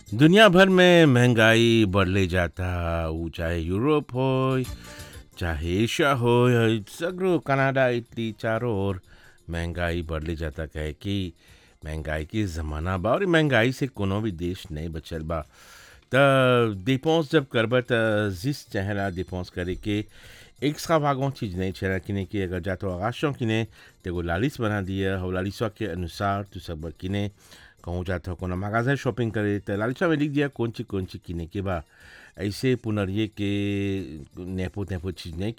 दुनिया भर में महंगाई बढ़ले जाता ऊ चाहे यूरोप हो चाहे एशिया हो या सगरो कनाडा इटली चारों ओर महंगाई बढ़ले जाता कहे कि महंगाई के ज़माना बा और इ महंगाई से कोनो भी देश नहीं बचल बा त डिपोस जब करब त जिस चाहेला डिपोस करे के एक्स्ट्रा भागों चीज नहीं छेला किने कि अगर जातो आगाशों किने तेगो लालिस बना दिया हो लालिसवा के अनुसार तू सब किने कहूँ जाता कोनो मगाजा शॉपिंग करे त लालिसवा में लिख दिया कौन ची कौन ची किने के बा ऐसे पुनरिये के नेपो नेपो चीज नहीं